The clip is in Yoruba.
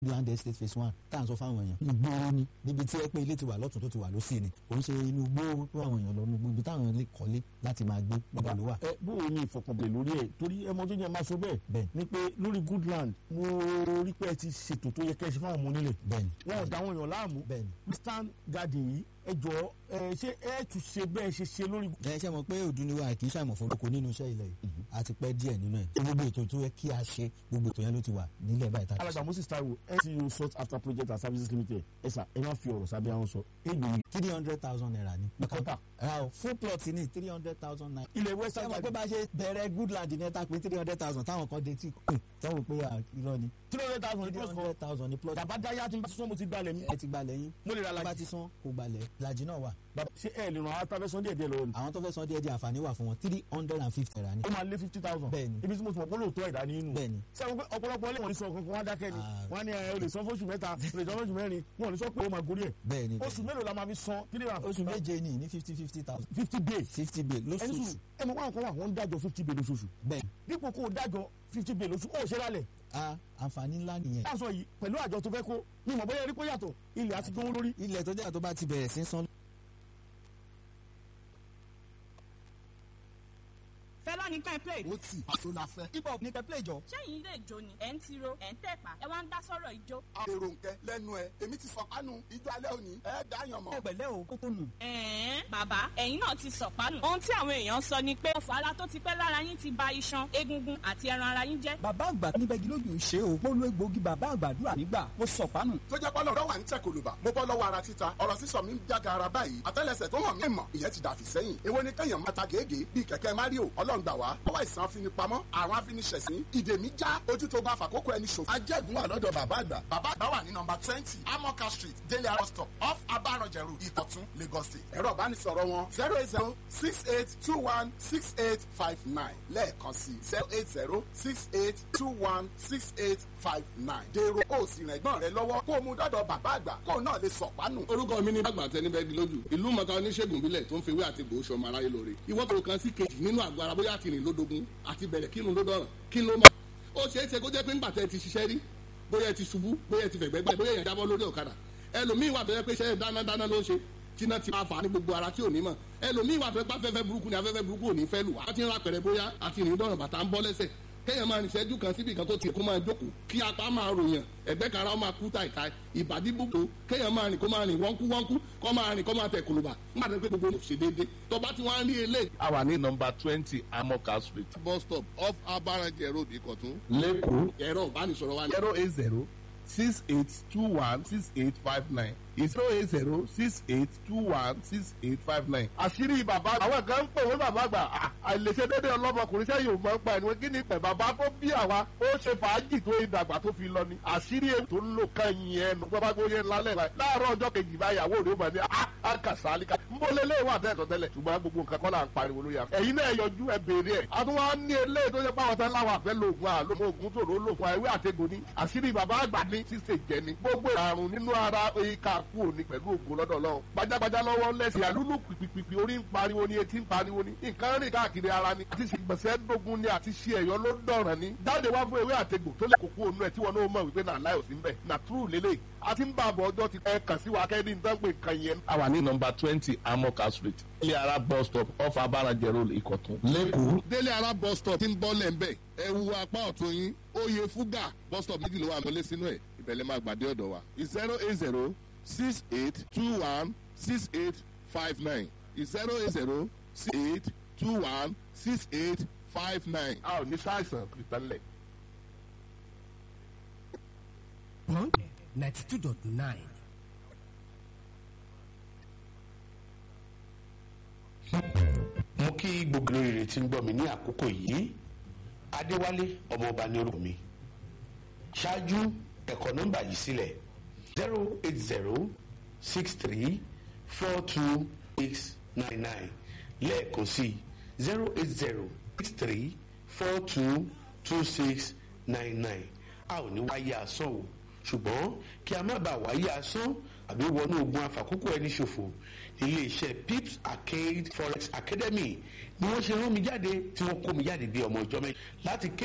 land estate phase one tá à ń sọ fáwọn èèyàn ìgboro ni níbi tí ẹ pé ilé ti wà lọ́tún tó ti wà lọ́sì ni kò ń ṣe inú gbó tó àwọn èèyàn lọ nùgbò ibi táwọn lè kọ́lé láti máa gbé níbẹ̀ ló wà. ẹ bó o ní ìfọkànbalẹ̀ lórí ẹ̀ torí ẹ mọ tó yẹ máa sọ bẹ́ẹ̀ bẹ́ẹ̀ ni pé lórí good land mo rí pé ẹ ti ṣètò tó yẹ kẹ́ ẹ ṣe fáwọn ọmọ onílẹ̀ bẹ́ẹ̀ ni wọn ò dá àwọn èèyàn láàmú bẹ́ẹ̀ ni. western garden yìí ẹ jọ ẹ ṣé ẹ tún ṣe bẹ́ẹ̀ ṣe ṣe lórí. ẹ ṣe mọ̀ pé òdùnníwá kì í ṣàìmọ̀ forúkọ nínú iṣẹ́ ilẹ̀ yìí a ti pẹ́ díẹ̀ nínú ẹ̀ tó gbogbo ètò tó yẹ kí a ṣe gbogbo ètò yẹn ló ti wà nílẹ̀ báyìí tá a ti alàgbà moses taiwo ncu sought after project and services limited ẹ sà ẹ má fi ọ̀rọ̀ sábẹ́ àwọn sọ ègbè yìí three hundred thousand naira ni. kọ́tà ra o full plot ní three hundred thousand naira. ilẹ̀ ṣé western mo pé garden bá ṣe bẹ̀rẹ̀ goodland ní ẹ̀ta pé three hundred thousand táwọn kan dé tí kù táwọn pé à, irọ́ ni. three hundred thousand three plus kan hundred thousand ní plot. bàbá dáyà tí n bá sọ mo ti gbalẹ̀ mi ẹ ti gbalẹ̀ yín. mo lè ra bá lajì ti san kò gbalẹ̀ lajì náà wà. bàbá ṣé ẹ lè ràn án tábẹ́ sọ́ndé ẹ̀dẹ́ lọ́wọ́ ni àwọn tó fẹ́ san díẹ̀ díẹ̀ àǹfààní wà fún wọn three hundred and fifty naira ni. ó máa lé fifty thousand Bẹ́ẹ̀ni. ibi tí mo ti mọ̀ pé lóòótọ́ ẹ̀dá ní inú bẹ́ẹ̀ni sẹ́wọ́n pé ọ̀pọ̀lọpọ̀ ilé wọn ní sọ kankan wá dákẹ́ ni Ah. wọ́n á ní ẹ o lè san fóṣù mẹ́ta o lè san fóṣù mẹ́rin wọn ò ní sọ pé ó máa gorí ẹ̀ bẹ́ẹ̀ni oṣù mélòó la máa fi san three hundred oṣù méje ni ní fifty fifty thousand fifty days fifty bill ẹni lóṣooṣù sùn ẹ mọ̀ wọn kọ́ wà wọ́n ń dájọ́ fifty days lóṣooṣù bẹ́ẹ̀ dípò kó o dájọ́ fifty days lóṣù ó ṣe lálẹ̀ a àǹfààní ńlá nìyẹn. láàṣọ yìí pẹ̀lú àjọ tó fẹ́ kó ní ìmọ̀ bóyá erí kó yàtọ̀ ilẹ̀ àti gbówó lórí ilẹ̀ tó jẹ́ tó bá ti bẹ̀rẹ̀ sí san fẹlá ní ká ẹ play. ó tì àṣọ la fẹ́. hip hop ní kẹ́ play jọ. sẹ́yìn ilé ìjó ni ẹ̀ ń tiro ẹ̀ ń tẹ̀pá ẹ wá ń dá sọ́rọ̀ ìjó. èrò nkẹ lẹ́nu ẹ èmi ti sọ kánú ijó alẹ́ òní ẹ dáyàn mọ́. ẹgbẹ̀lẹ́ o kókó nù. ẹ̀ẹ́n bàbá ẹ̀yin náà ti sọ̀pánù. ohun tí àwọn èèyàn sọ ni pé ọ̀fọ̀ ara tó ti pẹ́ lára yín ti ba iṣan egungun àti ẹran ara yín jẹ́. bàbá àgbà níbẹ̀gì lójú ṣe o mo lo egbòogi bàbá àgbàdúrà nígbà mo sọ pánù. tó jẹ́ pọ́nà ọ̀dọ́ wà ń tẹ̀ kòlùbà mo bọ́ lọ́wọ́ ara títa ọ̀rọ̀ sísọ mi ń jága ara báyìí àtẹ́lẹsẹ̀ tó hàn mí mọ̀ ìyẹn ti dàfí sẹ́yìn èwo ni kẹ́yàn máa ta gègé bíi kẹ̀kẹ́ mario ọlọ́run gbà wá ọwọ́ ìsàn afinipamọ́ àrùn afiniṣẹ̀sín ìdè mi já ojú tó bá fàkókò ẹni ṣòfò. ajẹ́gun wà lọ́dọ̀ bàbá àgbà bàbá àgbà wà ní nọmba twenty amoka street délé arọ stop off abaranjẹ road ìkọ̀tún lagos state ẹ̀rọ ìbánisọ̀rọ̀ wọn zero eight zero six eight two one six eight five nine lẹ́ẹ̀kan sí zero eight zero six eight two one six eight five nine dèrò ó sì rìn ẹ̀gbọ́n rẹ lọ́wọ́ kó o mú dọ́dọ̀ bàbá àgbà kó o náà lè sọ̀pánù. orúkọ mi ní bàgbà tẹni bẹ́ẹ̀ di lójú ìlú mọ̀ká oníṣègùn bílẹ̀ tó ń fewé àti gbòó sọmọ aráyé lóore ìwọ́n tó kan sí kejì nínú àgọ́ ara bóyá àti rìn lódogun àti bẹ̀rẹ̀ kírun ló dọ̀ràn kí ló máa ó ṣeé ṣe kó jẹ́ pé ńgbà tẹ́ ti ṣiṣẹ́ rí bóyá ẹ ti ṣubú bóyá ẹ ti fẹ̀gbẹ́ gbẹ́ bóyá ẹ jábọ́ lórí ọ̀kadà ẹlòmíín wà tó yẹ pé iṣẹ́ dánadáná ló ń ṣe tíná ti máa fà á ní gbogbo ara tí ò ní mọ̀ ẹlòmíín wà tó yẹ pé afẹ́fẹ́ burúkú ni afẹ́fẹ́ burúkú ò ní fẹ́ lù wá á ti ń ra pẹ̀rẹ̀ bóyá àti rìn dọ̀ràn bàtà ń bọ́ lẹ́sẹ̀ kéèyàn máa rìn ìṣẹ́jú kan síbi kan tó ti kó máa jókòó kí apá máa ròyàn ẹ̀gbẹ́ kan ara ó máa kú tàìtàì ìbàdí búkú kéèyàn máa rìn kó máa rìn wọ́nkú wọ́nkú kó máa rìn kó máa tẹ̀ kùlùbà nígbà tó pé gbogbo ò ṣe déédéé tó bá ti wá ń rí eléyìí. a wà ní nọmba twenty amoka street bus stop off abarajẹ road ìkọ̀tún. lẹ́kọ̀ọ́ ẹ̀rọ ìbánisọ̀rọ̀ wa ní. zero eight zero six eight two one six eight five nine zero eight zero six eight two one six eight five nine. àṣírí bàbá àwọn kan ń pè wọ́n bàbá àgbà àìlèṣe dédé ọlọ́mọkùnrin sẹ́yìn òun máa ń pa ẹni wọ́n kí ni pẹ̀ bàbá tó bí àwa ó ṣe fàájì tó ìdàgbà tó fi lọ ni àṣírí èyí tó ń lò kan yìí ẹnu gbọ́dọ̀ gbóyè lálẹ́ báyìí láàárọ̀ ọjọ́ kejì báyìí àwọ̀ òde ó máa ní àkàsálíkà ń bọ́ lélẹ̀ wà tẹ́tọ̀ tẹ́lẹ̀ ṣùgbọ́n gbogbo nǹkan kọ́ là ń pariwo lórí àfẹ́ ẹ̀yin náà yọjú ẹ béèrè ẹ̀ àtúwọ́n ní eléyìí tó yẹ pàwọn tán láwọn àfẹ́ lòògùn àlòmọ́ ògùn tòró lòògùn àìwé àtẹ̀gùn ni àṣírí bàbá àgbà ní ṣíṣe jẹ ni gbogbo àrùn nínú ara ìka kú òní pẹ̀lú ògùn lọ́dọ̀ lọ́wọ́ gbajàgbajà lọ́wọ́ lẹ́sìn àlúlù pìpìpì orí ń pariwo ni etí ń pariwo ni nǹkan rìn káàkiri ara ni àti ṣègbọ̀nsẹ̀ dógún ni àti ṣe ẹ̀yọ́ ló dọ̀ràn ni jáde wá fún ewé àtegbò tó lè kókó onú ẹ̀ tí wọn náà mọ̀ wípé náà láì òsín bẹ̀ nà túrù lélẹ̀ àti ń bá àbọ̀ ọjọ́ ti ẹ kàn sí wa kẹ́ni nǹkan pé nǹkan yẹn. a wà ní nọmba twenty amoka street ilé ara bus stop off abarajẹ road ìkọ̀tún lẹ́kọ̀ọ́. délé ara bus stop ti ń bọ́ lẹ́ńbẹ̀ ẹ wu apá ọ̀tún yín oyè fúgà bus stop méjì ló wà lọlé sínú ẹ̀ ìbẹ̀lẹ̀ máa gbàdé ọ̀dọ̀ wa zero eight zero six eight two one six eight five nine zero eight zero six eight two one six eight five nine. a ò ní sáìsàn kìtànlẹ̀. Punk 92.9. mo kí gbogbo rere tí ń gbọ́ mi ní àkókò yìí adéwálé ọmọọba ní orúkọ mi ṣáájú ẹ̀kọ́ nọ́mbà yìí sílẹ̀ zero eight zero six three four two six nine nine lẹ́ẹ̀kan sí zero eight zero six three four two two six nine nine a ò ní wáyé asán o ṣùgbọ́n kí a má bàa wáyé asán àbí wọnú ogun àfàkókò ẹni ṣòfò iléeṣẹ́ pips arcade forex academy ni wọ́n ṣe rán mi jáde tí wọ́n kó mi jáde bí ọmọ ìjọ mẹ́jọ láti ké